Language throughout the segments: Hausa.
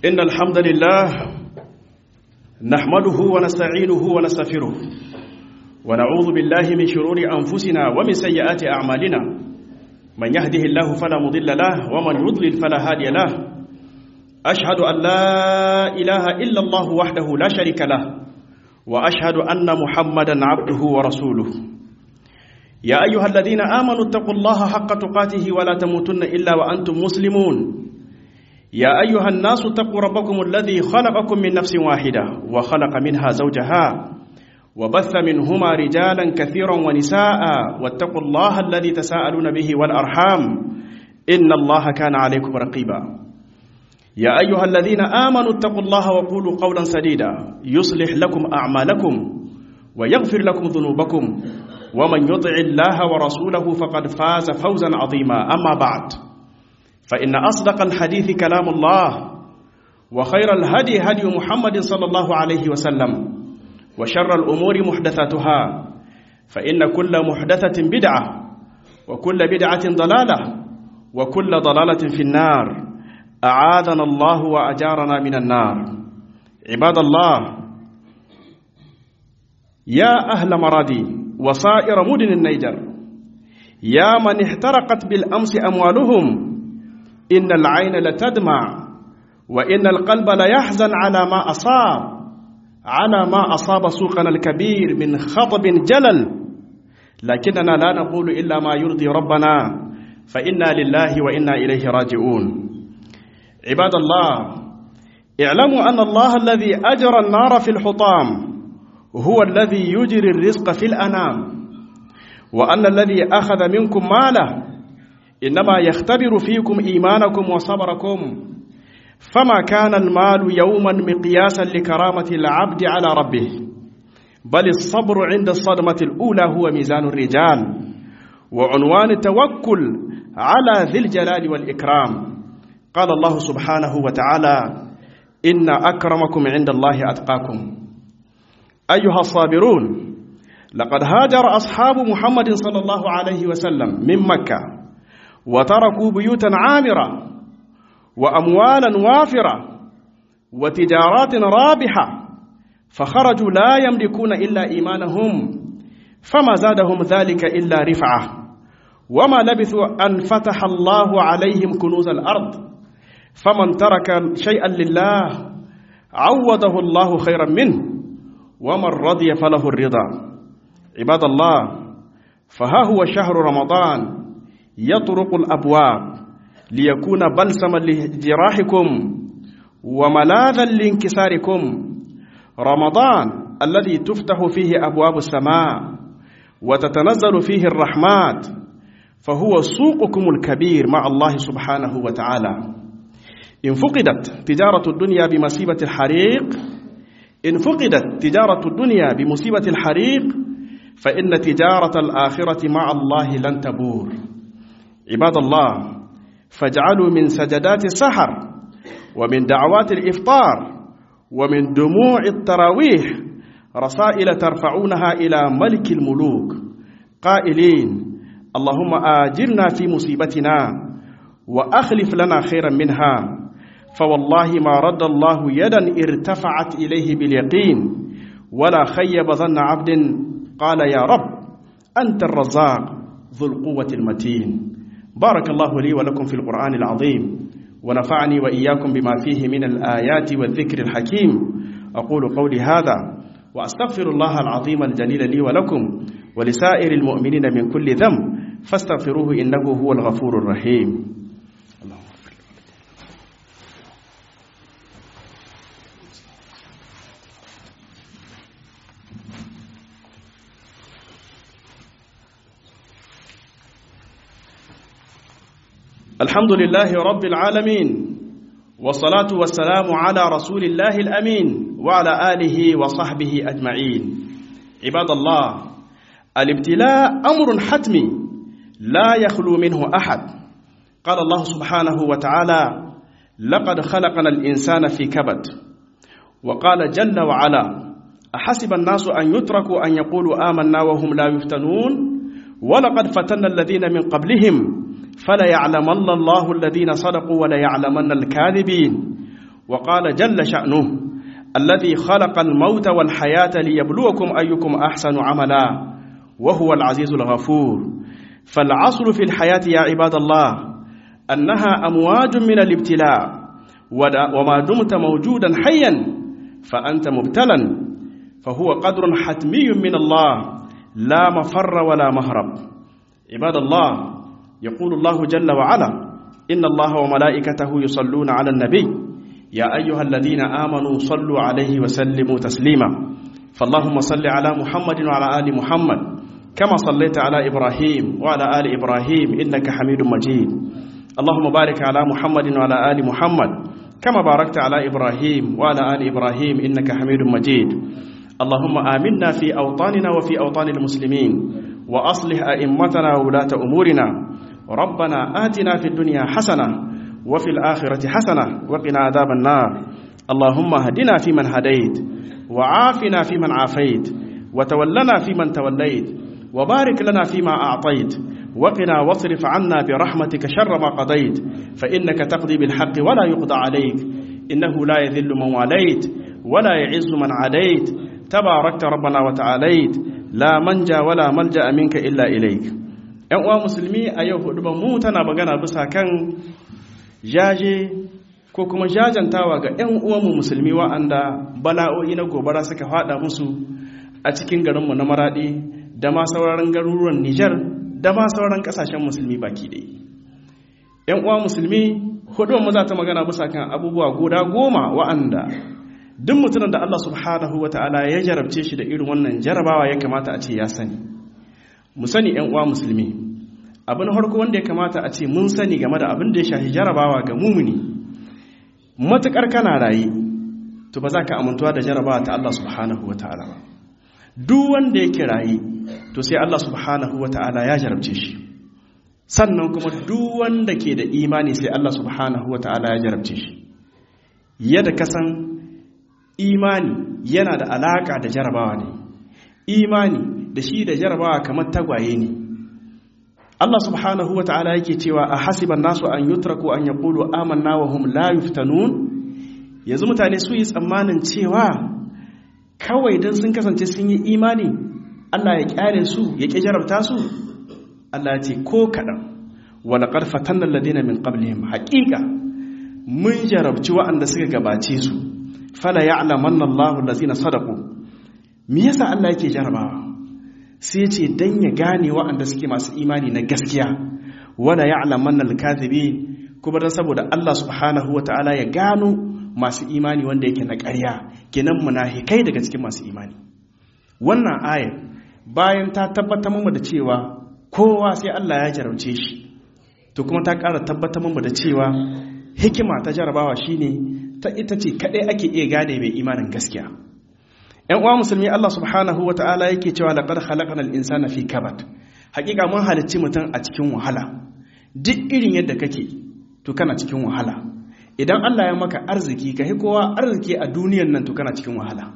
إن الحمد لله نحمده ونستعينه ونستغفره ونعوذ بالله من شرور أنفسنا ومن سيئات أعمالنا من يهده الله فلا مضل له ومن يضلل فلا هادي له أشهد أن لا إله إلا الله وحده لا شريك له وأشهد أن محمدا عبده ورسوله يا أيها الذين آمنوا اتقوا الله حق تقاته ولا تموتن إلا وأنتم مسلمون يا أيها الناس اتقوا ربكم الذي خلقكم من نفس واحدة وخلق منها زوجها وبث منهما رجالا كثيرا ونساء واتقوا الله الذي تساءلون به والأرحام إن الله كان عليكم رقيبا يا أيها الذين آمنوا اتقوا الله وقولوا قولا سديدا يصلح لكم أعمالكم ويغفر لكم ذنوبكم ومن يطع الله ورسوله فقد فاز فوزا عظيما أما بعد فإن أصدق الحديث كلام الله وخير الهدي هدي محمد صلى الله عليه وسلم وشر الأمور محدثاتها فإن كل محدثة بدعة وكل بدعة ضلالة وكل ضلالة في النار أعاذنا الله وأجارنا من النار عباد الله يا أهل مرادي وصائر مدن النيجر يا من احترقت بالأمس أموالهم إن العين لتدمع وإن القلب ليحزن على ما أصاب على ما أصاب سوقنا الكبير من خطب جلل لكننا لا نقول إلا ما يرضي ربنا فإنا لله وإنا إليه راجعون عباد الله اعلموا أن الله الذي أجرى النار في الحطام هو الذي يجري الرزق في الأنام وأن الذي أخذ منكم ماله إنما يختبر فيكم إيمانكم وصبركم فما كان المال يوما مقياسا لكرامة العبد على ربه بل الصبر عند الصدمة الأولى هو ميزان الرجال وعنوان التوكل على ذي الجلال والإكرام قال الله سبحانه وتعالى إن أكرمكم عند الله أتقاكم أيها الصابرون لقد هاجر أصحاب محمد صلى الله عليه وسلم من مكة وتركوا بيوتا عامرة وأموالا وافرة وتجارات رابحة فخرجوا لا يملكون إلا إيمانهم فما زادهم ذلك إلا رفعة وما لبثوا أن فتح الله عليهم كنوز الأرض فمن ترك شيئا لله عوضه الله خيرا منه ومن رضي فله الرضا عباد الله فها هو شهر رمضان يطرق الأبواب ليكون بلسما لجراحكم وملاذا لانكساركم رمضان الذي تفتح فيه أبواب السماء وتتنزل فيه الرحمات فهو سوقكم الكبير مع الله سبحانه وتعالى إن فقدت تجارة الدنيا بمصيبة الحريق إن فقدت تجارة الدنيا بمصيبة الحريق فإن تجارة الآخرة مع الله لن تبور عباد الله فاجعلوا من سجدات السحر ومن دعوات الإفطار ومن دموع التراويح رسائل ترفعونها إلى ملك الملوك قائلين اللهم آجرنا في مصيبتنا وأخلف لنا خيرا منها فوالله ما رد الله يدا ارتفعت إليه باليقين ولا خيب ظن عبد قال يا رب أنت الرزاق ذو القوة المتين بارك الله لي ولكم في القرآن العظيم ونفعني وإياكم بما فيه من الآيات والذكر الحكيم أقول قولي هذا وأستغفر الله العظيم الجليل لي ولكم ولسائر المؤمنين من كل ذنب فاستغفروه إنه هو الغفور الرحيم الحمد لله رب العالمين والصلاة والسلام على رسول الله الأمين وعلى آله وصحبه أجمعين عباد الله الابتلاء أمر حتمي لا يخلو منه أحد قال الله سبحانه وتعالى لقد خلقنا الإنسان في كبد وقال جل وعلا أحسب الناس أن يتركوا أن يقولوا آمنا وهم لا يفتنون ولقد فتنا الذين من قبلهم فليعلمن الله الذين صدقوا وليعلمن الكاذبين وقال جل شأنه الذي خلق الموت والحياة ليبلوكم أيكم أحسن عملا وهو العزيز الغفور فالعصر في الحياة يا عباد الله أنها أمواج من الابتلاء وما دمت موجودا حيا فأنت مبتلا فهو قدر حتمي من الله لا مفر ولا مهرب عباد الله يقول الله جل وعلا إن الله وملائكته يصلون على النبي يا أيها الذين آمنوا صلوا عليه وسلموا تسليما فاللهم صل على محمد وعلى آل محمد كما صليت على إبراهيم وعلى آل إبراهيم إنك حميد مجيد اللهم بارك على محمد وعلى آل محمد كما باركت على إبراهيم وعلى آل إبراهيم إنك حميد مجيد اللهم آمنا في أوطاننا وفي أوطان المسلمين وأصلح أئمتنا وولاة أمورنا ربنا آتنا في الدنيا حسنة وفي الآخرة حسنة وقنا عذاب النار اللهم اهدنا فيمن هديت وعافنا فيمن عافيت وتولنا فيمن توليت وبارك لنا فيما أعطيت وقنا واصرف عنا برحمتك شر ما قضيت فإنك تقضي بالحق ولا يقضى عليك إنه لا يذل من واليت ولا يعز من عاديت تباركت ربنا وتعاليت لا منجا ولا ملجأ منك إلا إليك ‘yan uwa musulmi a yau hudu mu tana magana bisa kan jaje ko kuma jajantawa ga ‘yan uwanmu musulmi wa'anda bala'o'i na gobara suka fada musu a cikin garinmu na maraɗi da ma sauran garuruwan Nijar da ma sauran ƙasashen musulmi baki ɗaya. ‘yan uwa musulmi hudu mu za ta magana bisa kan abubuwa guda goma wa'anda duk mutumin da Allah subhanahu wa ta'ala ya jarabce shi da irin wannan jarabawa ya kamata a ce ya sani mu sani ‘yan uwa musulmi abin harko wanda ya kamata a ce mun sani game da abin da ya shahi jarabawa ga mumuni matuƙar kana raye to ba za ka amintuwa da jarabawa ta Allah subhanahu wa ta'ala ba duk wanda yake raye to sai Allah subhanahu wa ta'ala ya jarabce shi sannan kuma duk wanda ke da imani sai Allah subhanahu wa ta'ala ya jarabce shi yadda ka san imani yana da alaka da jarabawa ne imani da shi da jarabawa kamar tagwaye ne Allah subhanahu wa ta'ala yake cewa a hasiban nasu an yutraku an yaqulu amanna wa hum la yuftanun yanzu mutane su yi tsammanin cewa kawai dan sun kasance sun yi imani Allah ya kyale su ya ki jarabta su Allah ya ce ko kadan wa laqad fatanna alladhina min qablihim haqiqa mun jarabci waɗanda suka gabace su fala ya'lamanna Allahu allazina sadaqu me yasa Allah yake jarabawa sai ce dan ya gane waɗanda suke masu imani na gaskiya wala ya'lamanna al-kadhibin kuma dan saboda Allah subhanahu wataala ya gano masu imani wanda yake na ƙarya kenan munafikai daga cikin masu imani wannan aya bayan ta tabbatar mu da cewa kowa sai Allah ya jarauce shi to kuma ta ƙara tabbatar mu da cewa hikima ta jarabawa shine ta ita ce kadai ake iya gane mai imanin gaskiya ‘yan uwa musulmi Allah subhanahu wa ta'ala yake cewa laƙar halakan al'insana fi kabat hakika mun halicci mutum a cikin wahala duk irin yadda kake to kana cikin wahala idan Allah ya maka arziki ka hi kowa arziki a duniyan nan to kana cikin wahala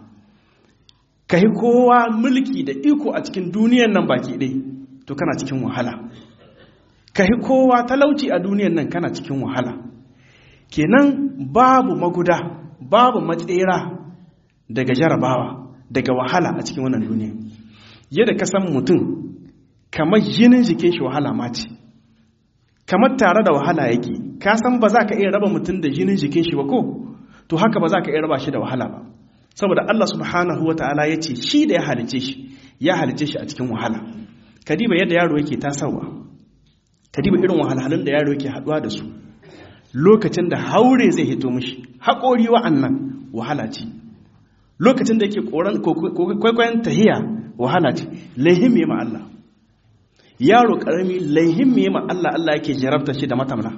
ka hi kowa mulki da iko a cikin duniyan nan baki ɗai to kana cikin wahala ka hi kowa talauci a duniyan nan kana cikin wahala kenan babu maguda babu matsera daga jarabawa daga wahala a cikin wannan duniya yadda ka san mutum kamar jinin jikin shi wahala ma ce kamar tare da wahala yake ka san ba za ka iya raba mutum da jinin jikin shi ba ko to haka ba za ka iya raba shi da wahala ba saboda Allah subhanahu wa ta'ala ya ce shi da ya halice shi ya halice shi a cikin wahala kadiba yadda yaro yake tasawa kadiba irin wahalhalun da yaro yake haduwa da su lokacin da haure zai hito mishi haƙori wa'annan wahala ce lokacin da yake kwaikwayon tahiya wahala ce laihim ya ma Allah yaro karami laihim ya ma Allah Allah yake jarabta shi da matamna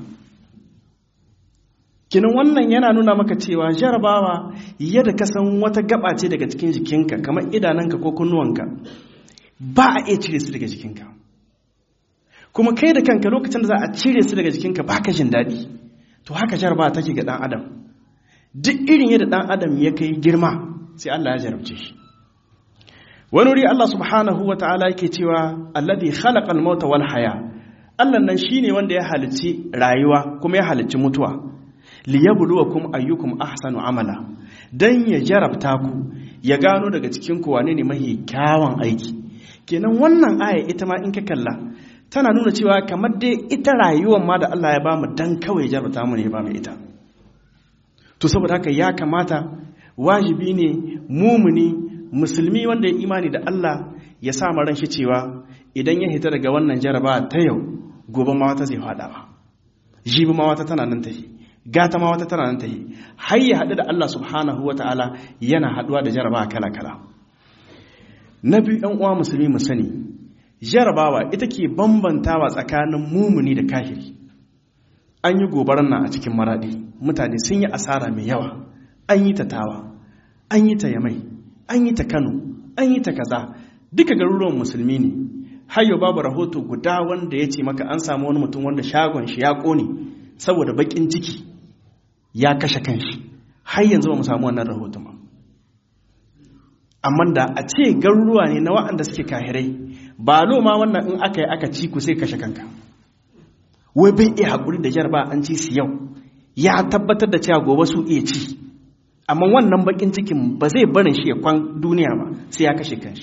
kinan wannan yana nuna maka cewa jarabawa yadda ka san wata gaba ce daga cikin jikinka kamar idananka ko kunnuwanka ba a iya cire su daga jikinka kuma kai da kanka lokacin da za a cire su daga jikinka ba ka jin daɗi to haka jarabawa take ga ɗan adam duk irin yadda ɗan adam ya kai girma sai Allah ya jarabce shi wani wuri Allah subhanahu wa ta'ala yake cewa alladhi khalaqa al-mauta wal haya Allah nan shine wanda ya halicci rayuwa kuma ya halicci mutuwa liyabluwakum ayyukum ahsanu amala dan ya jarabta ku ya gano daga cikin ku wane ne mahi kyawun aiki kenan wannan aya ita ma in ka kalla tana nuna cewa kamar dai ita rayuwar ma da Allah ya bamu dan kawai jarabta mu ne ya bamu ita to saboda haka ya kamata wajibi ne mumuni musulmi wanda ya imani da Allah ya sa ran shi cewa idan ya hita daga wannan jaraba ta yau gobe ma wata zai fada ba jibi ma wata tana nan tafi gata ma wata tana nan tafi har ya haɗu da Allah subhanahu wa ta'ala yana haɗuwa da jaraba kala kala na biyu ɗan uwa musulmi mu sani jarabawa ita ke bambantawa tsakanin mumuni da kahiri an yi gobarar nan a cikin maraɗi mutane sun yi asara mai yawa an yi ta tawa an yi ta yamai an yi ta kano an yi ta kaza duka garuruwan musulmi ne hayo babu rahoto guda wanda ya ce maka an samu wani mutum wanda shagon shi ya kone saboda bakin ciki ya kashe kanshi har yanzu ba mu samu wannan rahoton ba amma da a ce garuruwa ne na waɗanda suke kahirai ba ma wannan in aka yi aka ci ku sai kashe kanka wai bai iya haƙuri da jarba an ci su yau ya tabbatar da cewa gobe su iya ci amma wannan bakin cikin ba zai barin shi ya kwan duniya ba sai ya kashe kanshi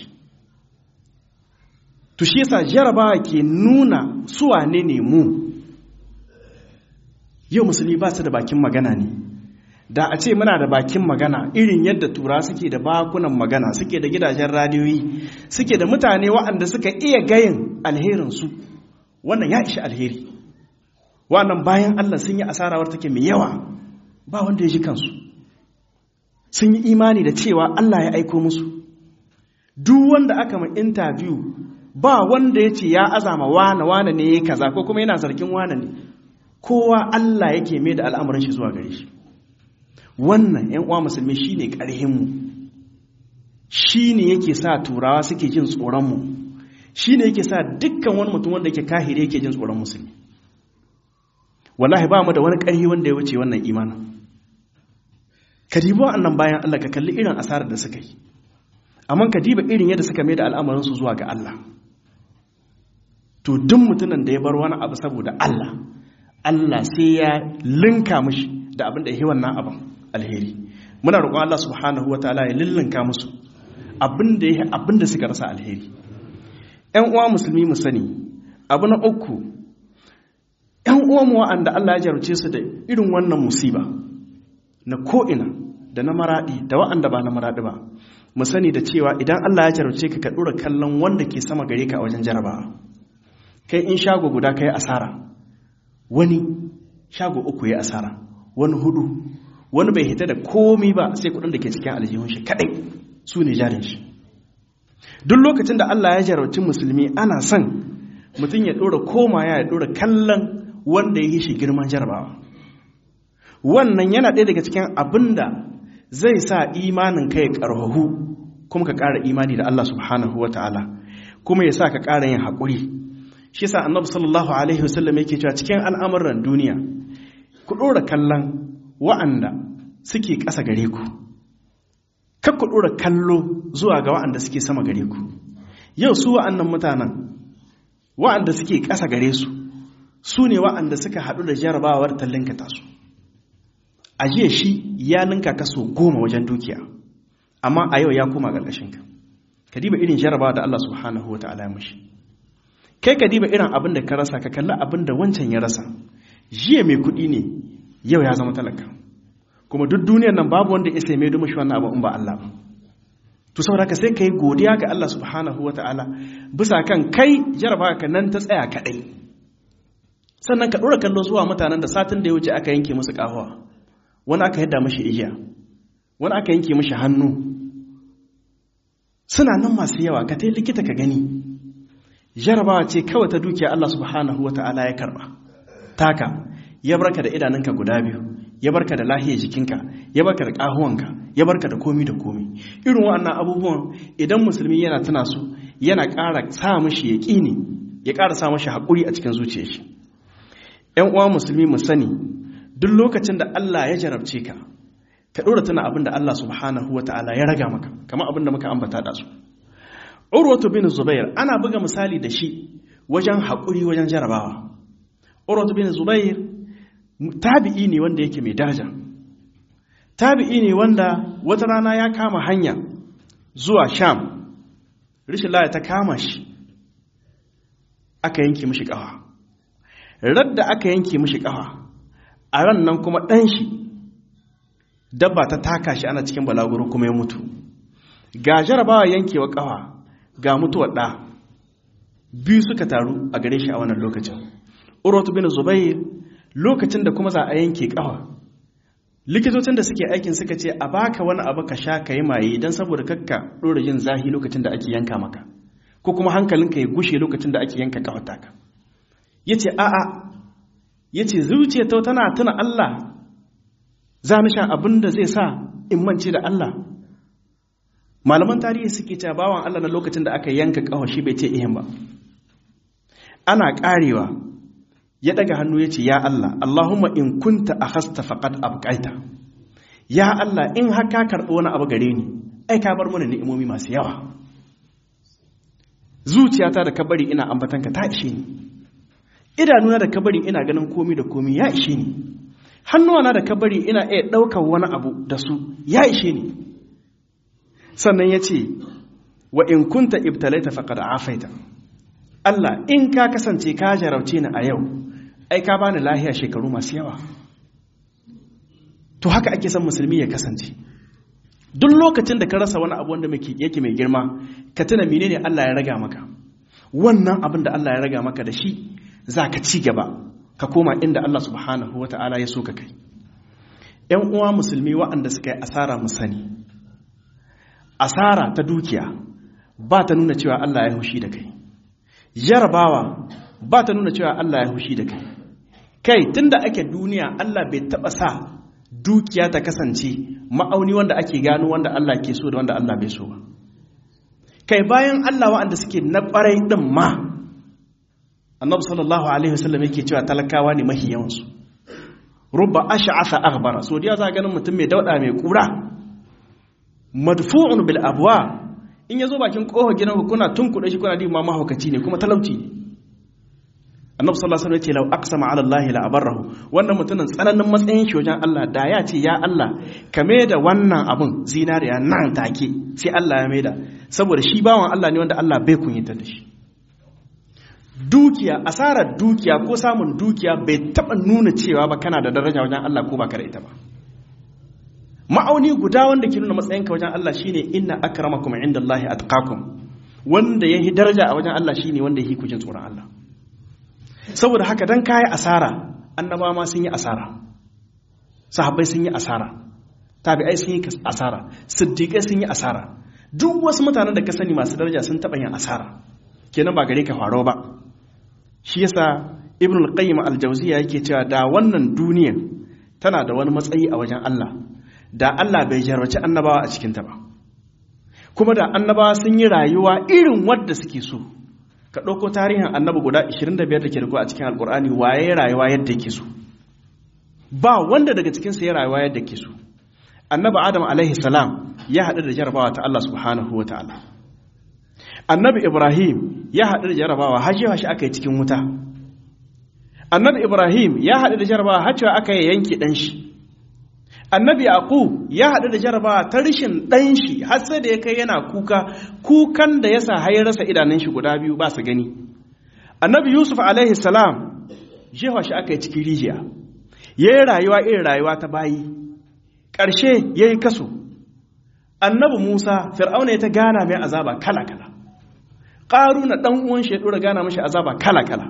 to shi yasa jarabawa ke nuna su wane ne mu yau musulmi ba su da bakin magana ne da a ce muna da bakin magana irin yadda tura suke da bakunan magana suke da gidajen radiyoyi suke da mutane waɗanda suka iya gayin alherinsu wannan ya ishi alheri wannan bayan allah sun yi asarawar take mai yawa ba wanda ya ji kansu sun yi imani da cewa allah ya aiko musu duk wanda aka ma interview ba wanda ya ce ya azama wane wane ne ya kaza ko kuma yana zargin wane ne kowa Allah yake mai da al'amuran shi zuwa gare shi wannan ‘yan uwa musulmi shi ne ƙarhinmu shi ne yake sa turawa suke jin tsoronmu shi ne yake sa dukkan wani mutum wanda yake kahiri yake jin tsoron musulmi wallahi ba mu da wani ƙarhi wanda ya wuce wannan imanin ka dibi wa'annan bayan Allah ka kalli irin asarar da suka yi amma ka diba irin yadda suka mai da al'amuransu zuwa ga Allah to duk mutumin da ya bar wani abu saboda Allah Allah sai ya linka mishi da abin da ya yi wannan abin alheri muna roƙon Allah subhanahu wa ta'ala ya lillinka musu abin da ya abin da suka rasa alheri ƴan uwa musulmi mu sani abu na uku ƴan uwa mu wa'anda Allah ya jarumce su da irin wannan musiba na ko'ina da na maraɗi da wa'anda ba na maraɗi ba mu sani da cewa idan Allah ya jarumce ka ka ɗora kallon wanda ke sama gare ka a wajen jarabawa kai in shago guda ka yi asara wani shago uku ya asara wani hudu wani bai hita da komi ba sai kudin da ke cikin aljihun shi kadai su ne jarin shi duk lokacin da Allah ya jarauci musulmi ana son mutum ya dora koma ya dora kallon wanda ya yi shi girman jarabawa wannan yana ɗaya daga cikin abin da zai sa imanin ka ya ƙarfahu kuma ka ƙara imani da Allah subhanahu wa ta'ala kuma ya sa ka ƙara yin haƙuri shi sa annabi sallallahu alaihi wasallam yake cewa cikin al'amuran duniya ku ɗora kallon wa'anda suke ƙasa gare ku kar ku ɗora kallo zuwa ga wa'anda suke sama gare ku yau su wa'annan mutanen wa'anda suke ƙasa gare su su ne wa'anda suka haɗu da jarabawar tallinka tasu a jiya shi ya linka kaso goma wajen dukiya amma a yau ya koma ƙarƙashinka ka diba irin jarabawa da Allah subhanahu wa ta'ala ya mashi kai ka diba irin abin da ka rasa ka kalli abin da wancan ya rasa jiya mai kuɗi ne yau ya zama talaka kuma duk duniyar nan babu wanda ya sai mai domin shi wannan abu in ba Allah ba to saboda ka sai kai godiya ga Allah subhanahu ta'ala bisa kan kai jarabawa ka nan ta tsaya kadai sannan ka dora kallo zuwa mutanen da satin da ya wuce aka yanke musu kahuwa wani aka yadda mashi igiya wani aka yanke mashi hannu suna nan masu yawa ka tai likita ka gani jarabawa ce kawai ta dukiya Allah subhanahu wa ta'ala ya karba taka ya barka da idanunka guda biyu ya barka da lahiyar jikinka ya barka da ƙahuwanka ya barka da komi da komi irin waɗannan abubuwan idan musulmi yana tuna su yana ƙara sa mashi yaƙini ya ƙara sa mashi haƙuri a cikin zuciyar shi ƴan uwa musulmi mu sani duk lokacin da Allah ya jarabce ka ka ɗora tuna abin da Allah subhanahu wa ta'ala ya raga maka kamar abin da muka ambata da su urwatu bin zubair ana buga misali da shi wajen haƙuri wajen jarabawa urwatu bin zubair tabi'i ne wanda yake mai daraja tabi'i ne wanda wata rana ya kama hanya zuwa sham rishin laya ta kama shi aka yanke mishi ƙafa radda aka yanke mishi ƙafa a ran nan kuma ɗan shi dabba ta taka shi ana cikin balaguro kuma ya mutu ga jarabawa yankewa ƙafa ga mutuwar ɗa biyu suka taru a gare shi a wannan lokacin urwatu bin zubair lokacin da kuma za a yanke ƙafa likitocin da suke aikin suka ce a baka wani abu ka sha ka yi maye don saboda kakka ɗora yin zahi lokacin da ake yanka maka ko kuma hankalinka ya gushe lokacin da ake yanka ƙafa taka ya ce a'a ya ce zuciya ta tana tuna Allah za ni sha abin da zai sa in mance da Allah malaman tarihi suke cewa bawan Allah na lokacin da aka yanka ƙafa shi bai ce ihin ba ana ƙarewa ya daga hannu ya ce ya Allah Allahumma in kunta a hasta faƙad abƙaita ya Allah in haka karɓi wani abu gare ni ai ka bar mana ni'imomi masu yawa zuciyata da kabari ina ambatanka ta ishe ni idanuna da kabari ina ganin komi da komi ya ishe ni hannuwana da kabari ina iya ɗaukar wani abu da su ya ishe ni sannan ya ce wa in kunta ibtalaita faqad afaita Allah in ka kasance ka jarauce ni a yau ai ka bani lahiya shekaru masu yawa to haka ake son musulmi ya kasance duk lokacin da ka rasa wani abu wanda yake mai girma ka tuna menene Allah ya raga maka wannan abin da Allah ya raga maka da shi za ka ci gaba ka koma inda Allah subhanahu wata'ala ya so ka kai ‘yan uwa musulmi waɗanda suka yi asara mu sani asara ta dukiya ba ta nuna cewa Allah ya hushi da kai jarabawa ba ta nuna cewa Allah ya hushi da kai kai tunda ake duniya Allah bai taba sa dukiya ta kasance ma'auni wanda ake gano wanda Allah ke so da wanda Allah bai so ba kai bayan Allah wa'anda suke na ƙwarai din ma annabi sallallahu alaihi wasallam yake cewa talakawa ne mahi yawansu rubba ash'atha aghbara so da za ganin mutum mai dauda mai kura madfu'un bil abwa in yazo bakin kofar gidan kuna tunkuɗe shi kuna di ma mahaukaci ne kuma talauci ne annabi sallallahu alaihi wasallam ya ce law aqsama ala allahi la abarrahu wannan mutumin tsananin matsayin shi wajen Allah da ya ce ya Allah ka da wannan abun zinariya nan take sai Allah ya maida saboda shi bawan Allah ne wanda Allah bai kunyata da shi dukiya asarar dukiya ko samun dukiya bai taba nuna cewa ba kana da daraja wajen Allah ko ba ka da ita ba ma'auni guda wanda ke nuna matsayinka wajen Allah shine inna akramakum indallahi atqakum wanda yahi daraja a wajen Allah shine wanda yahi kujin tsoron Allah saboda haka dan kai asara annabawa ma sun yi asara sahabbai sun yi asara tabi'ai sun yi asara siddiqai sun yi asara duk wasu mutanen da ka sani masu daraja sun taɓa yin asara kenan ba gare ka faro ba shi yasa ibn al-qayyim al-jawziya yake cewa da wannan duniya tana da wani matsayi a wajen Allah da Allah bai jarrace annabawa a cikin ta ba kuma da annabawa sun yi rayuwa irin wadda suke so ka ɗauko tarihin annabi guda 25 da ke da a cikin alkur'ani waye rayuwa yadda ke so ba wanda daga cikinsa ya rayuwa yadda ke so annabi adam alaihi salam ya haɗu da jarabawa ta Allah subhanahu wa ta'ala annabi ibrahim ya haɗu da jarabawa hajjewa shi aka yi cikin wuta annabi ibrahim ya haɗu da jarabawa hajjewa aka yi yanki ɗan shi annabi yaqub ya haɗu da jarabawa ta rishin ɗan shi har sai da ya kai yana kuka kukan da ya sa har rasa idanun shi guda biyu ba su gani annabi yusuf alaihi salam jefa shi aka yi cikin rijiya ya yi rayuwa irin rayuwa ta bayi ƙarshe ya yi kaso annabi musa fir'auna ya ta gana mai azaba kala-kala ƙaru na ɗan uwan shi ya ɗora gana mashi azaba kala-kala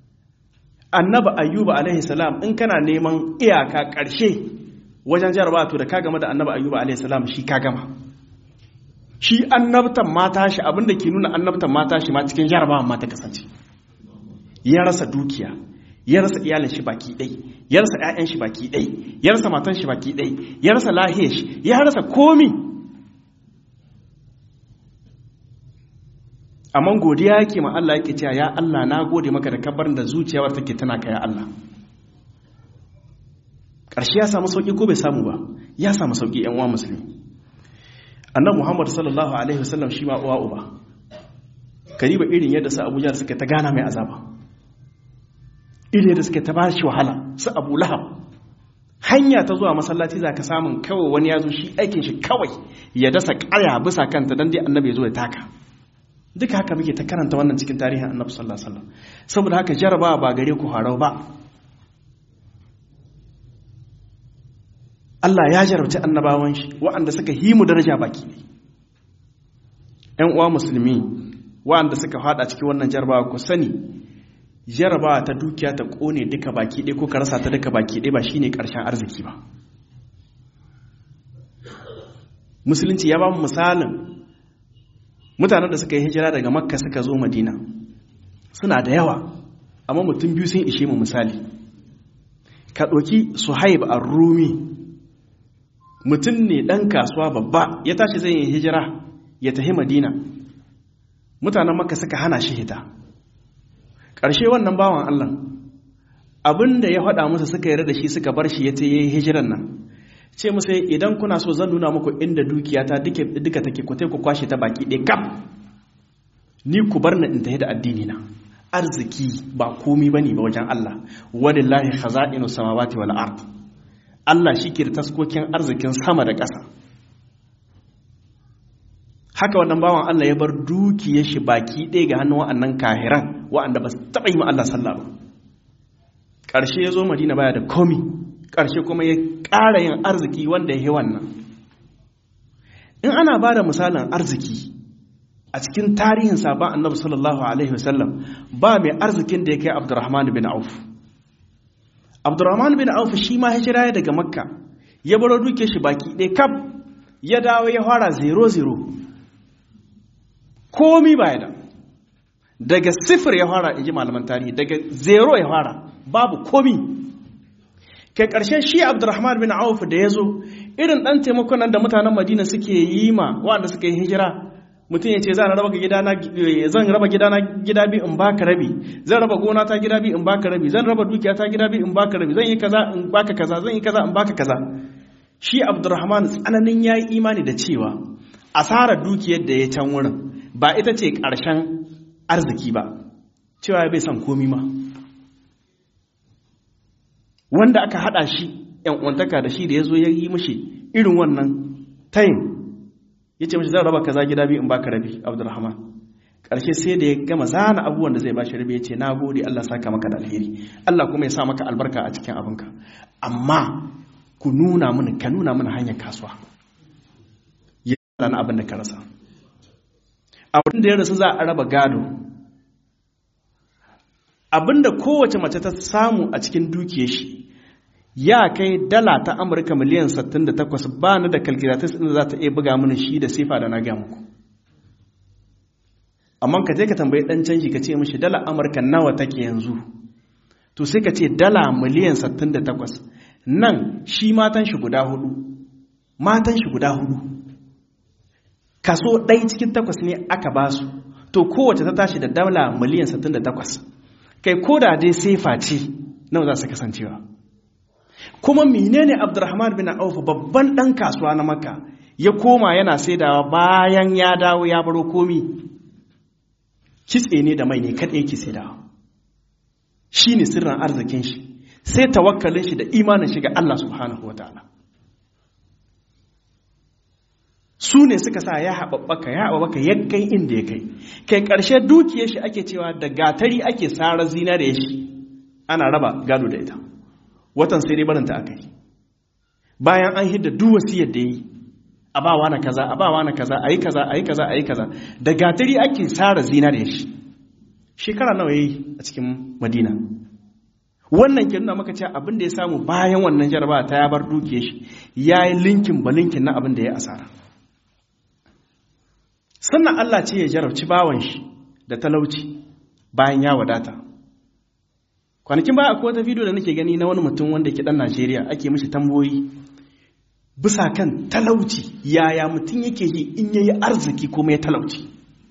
annabi ayyuba alaihi salam in kana neman iyaka ƙarshe wajen jarabawa to da ka gama da annabi ayyuba alaihi salam shi ka gama shi annabtan mata shi abinda ke nuna annabtan mata shi ma cikin jarabawa ma ta kasance ya rasa dukiya ya rasa iyalin shi baki ɗai ya rasa 'ya'yan shi baki ɗai ya rasa matan shi baki ɗai ya rasa lahiyar shi ya rasa komi amma godiya yake ma Allah yake cewa ya Allah na gode maka da kabarin da zuciyawar take tana ka ya Allah ƙarshe ya samu sauƙi ko bai samu ba ya samu sauƙi yan uwa musulmi annabi Muhammad sallallahu alaihi wasallam shi ma uwa uba kariba irin yadda su Abuja suka ta gana mai azaba irin yadda suka ta ba shi wahala su Abu Lahab hanya ta zuwa masallaci za ka samun kawai wani ya zo shi aikin shi kawai ya dasa ƙaya bisa kanta don dai annabi ya zo ya taka duka haka muke ta karanta wannan cikin tarihin annabi sallallahu alaihi wasallam saboda haka jarabawa ba gare ku harau ba Allah ya jarabci annabawan shi waɗanda suka yi mu daraja baki ne ƴan uwa musulmi waɗanda suka fada cikin wannan jarabawa ku sani jarabawa ta dukiya ta kone duka baki ɗaya ko ka rasa ta duka baki ɗaya ba shine ƙarshen arziki ba musulunci ya ba mu misalin mutanen da suka yi hijira daga makka suka zo madina suna da yawa amma mutum biyu sun ishe mu misali ka ɗauki suhaib a rumi mutum ne ɗan kasuwa babba ya tashi zai yi hijira ya tafi madina mutanen makka suka hana shi hita ƙarshe wannan bawan allah abin da ya faɗa musu suka yarda da shi suka bar shi ya ta yi hijiran nan ce musu idan kuna so zan nuna muku inda dukiyata duka take ku ku kwashe ta baki ɗaya kam ni ku bar na in tafi da addini na arziki ba komi bane ba wajen Allah walillahi khaza'inu samawati wal ard Allah shike da taskokin arzikin sama da ƙasa haka wannan bawan Allah ya bar dukiyar shi baki ɗaya ga hannun wa'annan kahiran wa'anda ba su taɓa yi ma Allah sallah ba ƙarshe ya zo Madina baya da komi ƙarshe kuma ya ƙara yin arziki wanda ya yi wannan in ana ba da misalin arziki a cikin tarihin sabon annabi sallallahu alaihi wasallam ba mai arzikin da ya kai abdurrahman bin auf abdurrahman bin auf shi ma hijira ya daga makka ya baro duke shi baki ɗaya kaf ya dawo ya fara zero zero komi ba ya da daga sifir ya fara in ji malaman tarihi daga zero ya fara babu komi kai ƙarshe shi abdurrahman bin auf da ya zo irin ɗan taimakon nan da mutanen madina suke yi ma waɗanda suka yi hijira mutum ya ce zan raba gidana zan raba gidana gida bi in baka rabi zan raba gona ta gida bi in baka rabi zan raba dukiya ta gida bi in baka rabi zan yi kaza in baka kaza zan yi kaza in baka kaza shi abdurrahman tsananin yayi imani da cewa asarar dukiyar da ya can wurin ba ita ce ƙarshen arziki ba cewa bai san komi ma wanda aka hada shi yan uwantaka da shi da ya zo ya yi mashi irin wannan tayin ya ce mashi zan raba kaza gida biyu in baka rabi abdulrahman ƙarshe sai da ya gama zana abubuwan da zai bashi rabi ya ce na gode allah saka maka da alheri allah kuma ya sa maka albarka a cikin abinka amma ku nuna mini ka nuna mini hanyar kasuwa ya na abin da ka rasa abin da ya rasu za a raba gado abin da kowace mace ta samu a cikin dukiyar shi ya kai dala ta amurka miliyan 68 ba ni da calculatus inda za ta iya buga mini shi da sifa da na ga muku amma ka je ka tambayi dan canji ka ce mishi dala amurka nawa take yanzu to sai ka ce dala miliyan 68 nan shi matan shi guda hudu matan shi guda hudu kaso ɗaya cikin takwas ne aka ba su to kowace ta tashi da dala miliyan 68 kai ko da dai sefa ce nawa za su kasancewa kuma menene abdurrahman bin auf babban dan kasuwa na makka ya koma yana saidawa bayan ya dawo ya baro komi kitse ne da mai ne kaɗai yake saidawa shi ne sirrin arzikin shi sai tawakkalin shi da imanin shi ga Allah subhanahu wa ta'ala su ne suka sa ya haɓaɓɓaka ya haɓaɓɓaka ya kai inda ya kai kai ƙarshe dukiyar shi ake cewa da gatari ake sarar zinare shi ana raba gado da ita watan sai dai barinta aka yi bayan an hidda duk wasiyar da yi a bawa na kaza a bawa na kaza a yi kaza a yi kaza a yi kaza da gatari ake sara zinare shi shekara nawa yayi a cikin madina wannan ke nuna maka cewa abin da ya samu bayan wannan jarabawa ta ya bar dukiyar shi ya yi linkin ba linkin na abin da ya asara sannan Allah ce ya jarabci bawan shi da talauci bayan ya wadata kwanakin baya akwai wata bidiyo da nake gani na wani mutum wanda ke dan Najeriya ake mishi tamboyi bisa kan talauci yaya mutum yake yi in yayi arziki kuma ya talauci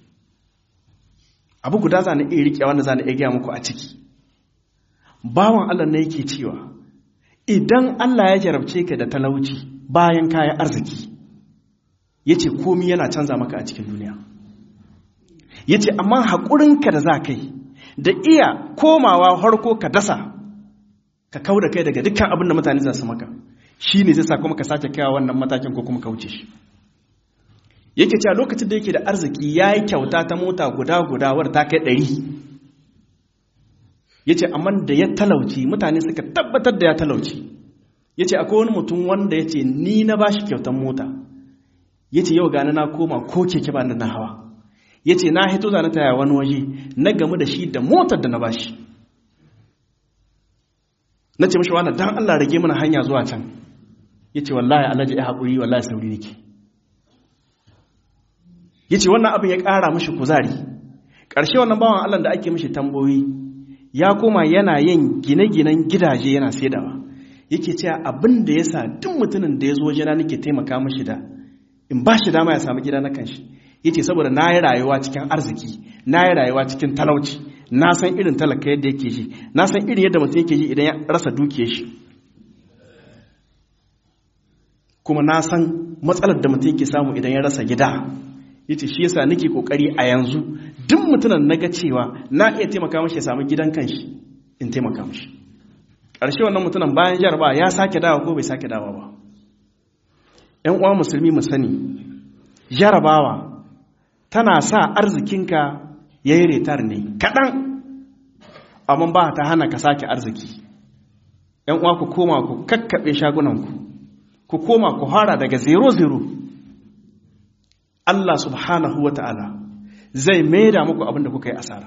abu guda zana iya rike wanda zana iya gaya muku a ciki bawan Allah ne yake cewa idan Allah ya jarabce ka da talauci bayan kayan arziki yace komi yana canza maka a cikin duniya yace amma haƙurinka da za ka yi da iya komawa harko ka dasa ka kau da kai daga dukkan abin da mutane za su maka shi ne zai sa kuma ka sake kaiwa wannan matakin ko kuma ka wuce shi yake cewa lokacin da yake da arziki ya yi kyauta ta mota guda guda wadda ta kai ɗari ya ce amma da ya talauci mutane suka tabbatar da ya talauci ya ce akwai wani mutum wanda ya ce ni na ba shi kyautan mota ya ce yau gani na koma ko keke ba na hawa ya ce na hito zane ta wani waje na gamu da shi da motar da na ba shi na ce mashi wani don allah rage mana hanya zuwa can ya ce wallahi alhaji ya haƙuri wallahi sauri nake ya ce wannan abin ya ƙara mashi kuzari ƙarshe wannan bawan allah da ake mashi tamboyi ya koma yana yin gine-ginen gidaje yana saidawa yake cewa abin da ya sa duk mutumin da ya zo wajena nake taimaka mashi da in ba shi dama ya samu gida na kanshi ya ce saboda na yi rayuwa cikin arziki na yi rayuwa cikin talauci na san irin talaka yadda yake ji na san irin yadda mutum yake ji idan ya rasa dukiyar shi kuma na san matsalar da mutum yake samu idan ya rasa gida yace shi yasa nake kokari a yanzu duk mutumin naga cewa na iya taimaka mashi ya samu gidan kanshi in taimaka mashi ƙarshe wannan mutumin bayan jarba ya sake dawa ko bai sake dawa ba ƴan uwa musulmi mu sani jarabawa tana sa arzikinka yayi retar ne kaɗan amma ba ta hana ka sake arziki ƴan uwa ku koma ku kakkaɓe shagunanku ku koma ku hara daga zero zero Allah subhanahu wa ta'ala zai maida muku abin da kuka yi asara.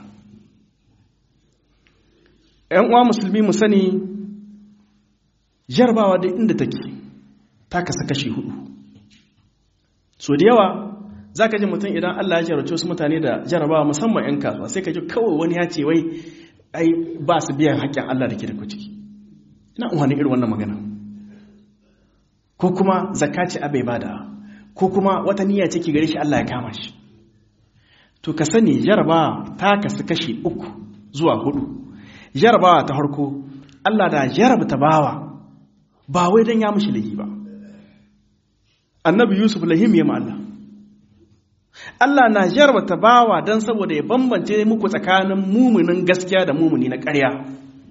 ‘Yan uwa musulmi mu sani jarabawa da inda take ta kasa kashi hudu. So da yawa za ka ji mutum idan Allah ya jarabce wasu mutane da jarabawa musamman ‘yan kasuwa sai ka ji kawai wani ya ce wai ai ba su biyan haƙƙin Allah da ke da ciki. Ina umarni irin wannan magana. Ko kuma zakaci abai bada. ko kuma wata niyya ce ki gare shi Allah ya kama shi to ka sani jarabawa ta kasu kashi uku zuwa hudu jarabawa ta harko Allah da jarabta bawa ba wai don ya mushi lahi ba annabi yusuf lahim ya Allah Allah na jarabta bawa don saboda ya bambance muku tsakanin mumunin gaskiya da mumuni na ƙarya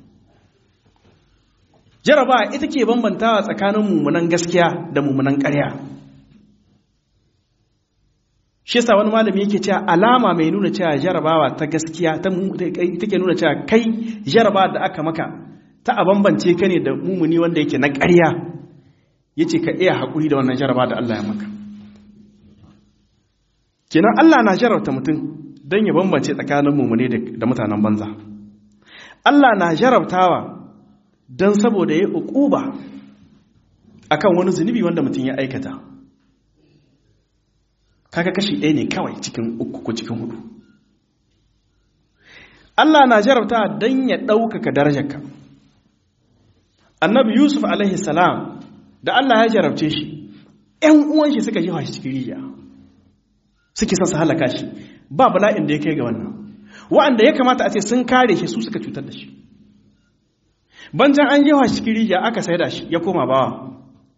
jarabawa ita ke bambantawa tsakanin mumunan gaskiya da mumunan ƙarya shi yasa wani malami yake cewa alama mai nuna cewa jarabawa ta gaskiya take nuna cewa kai jarabawa da aka maka ta a bambance ka ne da mumuni wanda yake na ƙarya yace ka iya haƙuri da wannan jarabawa da Allah ya maka kenan Allah na jarabta mutum don ya bambance tsakanin mumuni da mutanen banza Allah na jarabtawa don saboda ya uquba akan wani zunubi wanda mutum ya aikata kaga kashi ɗaya ne kawai cikin uku ko cikin hudu Allah na jarabta don ya ɗaukaka darajarka annabi yusuf alaihi salam da Allah ya jarabce shi ‘yan uwan shi suka jefa shi cikin rijiya suke son su halaka shi ba bala'in da ya kai ga wannan wa'anda ya kamata a ce sun kare shi su suka cutar da shi banjan an jefa shi cikin rijiya aka saida shi ya koma bawa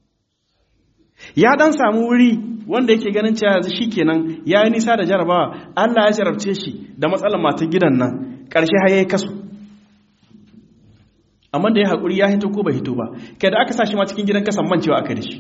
ya dan samu wuri wanda yake ganin cewa yanzu shikenan ya yi nisa da jarabawa Allah ya jarabce shi da matsalar matan gidan nan ƙarshe har yayi kasu amma da ya haƙuri ya hito ko bai hito ba kai da aka sa shi ma cikin gidan kasan mancewa aka da shi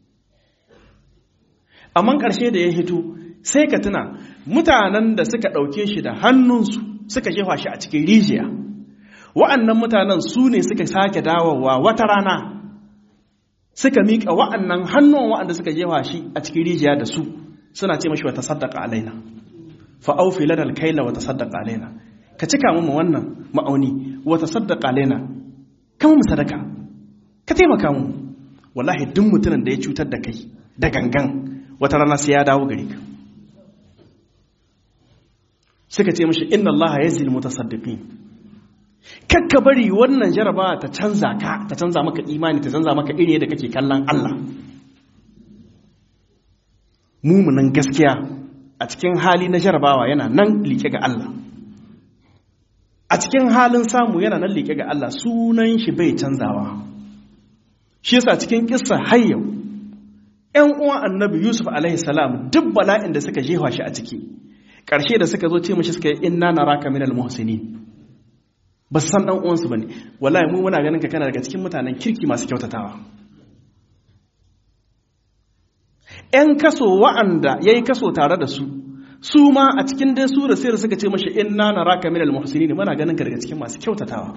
amma ƙarshe da ya hito sai ka tuna mutanen da suka ɗauke shi da hannunsu suka jefa shi a cikin rijiya wa'annan mutanen su ne suka sake dawowa wata rana suka miƙa wa'annan hannun wa'anda suka jefa shi a cikin rijiya da su suna ce mashi wata saddaka alaina fa'aufi ladal kaila wata saddaka alaina ka cika mu wannan ma'auni wata saddaka alaina kama mu sadaka ka taimaka mu wallahi duk mutumin da ya cutar da kai da gangan wata rana sai ya dawo gare ka suka ce mashi inna allaha yazil mutasaddiqin kakka bari wannan jaraba ta canza ka ta canza maka imani ta canza maka iri da kake kallon Allah mumunan gaskiya a cikin hali na jarabawa yana nan liƙe ga Allah a cikin halin samu yana nan liƙe ga Allah sunan shi bai canzawa shi yasa cikin kissa har yau ƴan uwan annabi Yusuf alaihi salam duk bala'in da suka jefa shi a ciki ƙarshe da suka zo ce mashi suka yi inna naraka minal muhsinin ba su san ɗan uwansu ba ne wallahi mu muna ganin ka kana daga cikin mutanen kirki masu kyautatawa 'yan kaso wa'anda ya yi kaso tare da su su ma a cikin dai su da sai da suka ce mashi inna na raka min al-muhsini ne muna ganin ka daga cikin masu kyautatawa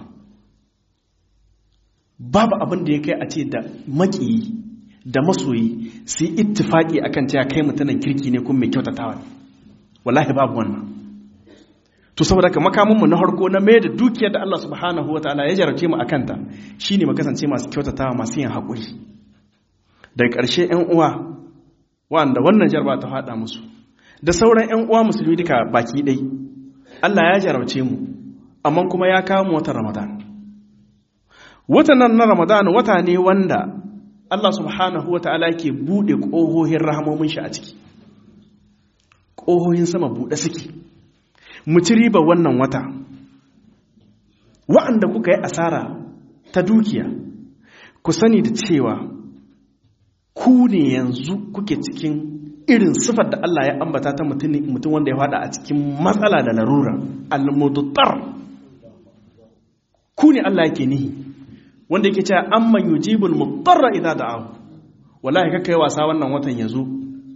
babu abin da ya kai a ce da makiyi da masoyi su yi ittifaki akan cewa kai mutanen kirki ne kuma mai kyautatawa ne wallahi babu wannan to saboda ka makamin mu na harko na mai da dukiyar da Allah subhanahu wataala ya jarabce mu akan ta shine mu kasance masu kyautatawa masu yin haƙuri daga ƙarshe 'yan uwa wanda wannan jarba ta faɗa musu da sauran 'yan uwa musulmi duka baki ɗai Allah ya jarabce mu amma kuma ya kawo mu watan Ramadan watan nan na Ramadan wata ne wanda Allah subhanahu wataala ke buɗe ƙohohin rahamomin shi a ciki ƙohohin sama buɗe suke mu ci riba wannan wata wa'anda kuka yi asara ta dukiya ku sani da cewa ku ne yanzu kuke cikin irin sifar da Allah ya ambata ta mutum wanda ya fada a cikin matsala da larura al-mudtar ku ne Allah yake nihi wanda yake cewa amman yujibul mudarra idza da'ahu wallahi kaka yi wasa wannan watan yazo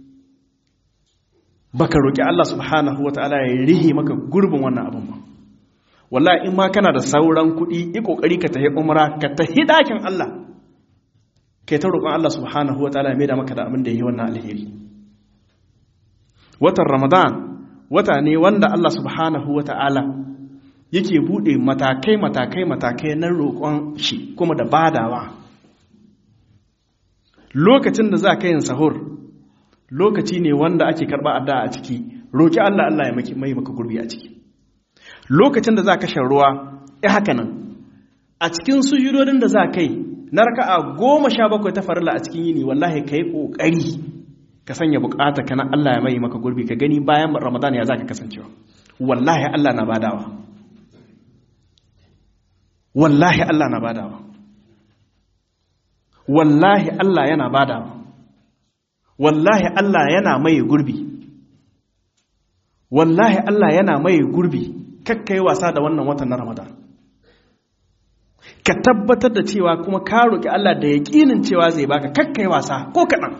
baka roki Allah subhanahu wataala ya rihi maka gurbin wannan abun ba wallahi in ma kana da sauran kuɗi yi kokari ka tafi umra ka tafi dakin Allah kai ta roƙon Allah subhanahu wataala ya maida maka da abin da yi wannan alheri watan Ramadan wata ne wanda Allah subhanahu wataala yake bude matakai matakai matakai na roƙon shi kuma da badawa lokacin da za ka yin sahur lokaci ne wanda ake karɓa addu'a a ciki roƙi Allah Allah ya mai maka gurbi a ciki lokacin da za ka shan ruwa ya haka nan a cikin sujudodin da za ka yi na raka'a goma sha bakwai ta farilla a cikin yini wallahi ka yi ƙoƙari ka sanya bukata kana Allah ya mai maka gurbi ka gani bayan ramadan ya za ka kasancewa wallahi Allah na badawa wallahi Allah na badawa wallahi Allah yana badawa wallahi Allah yana mai gurbi wallahi Allah yana mai gurbi kakkai wasa da wannan watan na Ramadan ka tabbatar da cewa kuma ka roki Allah da yaƙinin cewa zai baka kakkai wasa ko kaɗan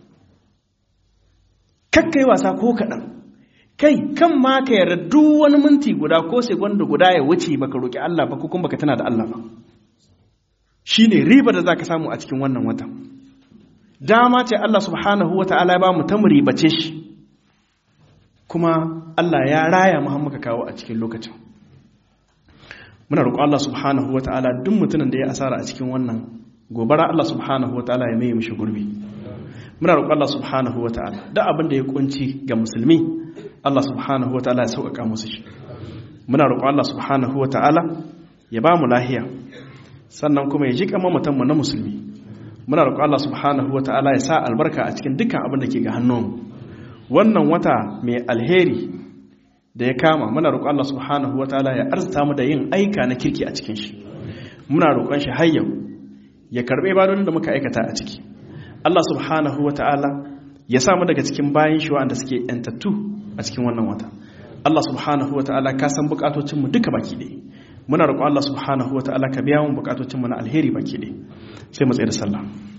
kakkai wasa ko kaɗan kai kan ma ka yarda duk wani minti guda ko segonda guda ya wuce baka roki Allah ba ko kuma baka tana da Allah ba shine riba da zaka samu a cikin wannan watan dama ce Allah subhanahu wata'ala ya ba mu ta ribace shi kuma Allah ya raya mu muka kawo a cikin lokacin muna roƙo Allah subhanahu wata'ala duk mutumin da ya asara a cikin wannan gobara Allah subhanahu wata'ala ya mai mishi gurbi muna roƙo Allah subhanahu wata'ala duk abin da ya kunci ga musulmi Allah subhanahu wata'ala ya sauƙaƙa musu shi muna roƙo Allah subhanahu wata'ala ya ba mu lahiya sannan kuma ya ji kama mutanmu na musulmi muna roƙo Allah subhanahu wa ta'ala ya sa albarka a cikin dukkan abin da ke ga hannunmu wannan wata mai alheri da ya kama muna roƙo Allah subhanahu wa ta'ala ya arzuta mu da yin aika na kirki a cikin shi muna roƙon shi har yau ya karɓe ibadodin da muka aikata a ciki Allah subhanahu wa ta'ala ya sa mu daga cikin bayan shi wanda suke yantattu a cikin wannan wata Allah subhanahu wa ta'ala ka san bukatocin mu duka baki ɗaya muna roƙon Allah subhanahu wa ta'ala ka biya mu bukatocin mu na alheri baki ɗaya sai mu tsaye da sallah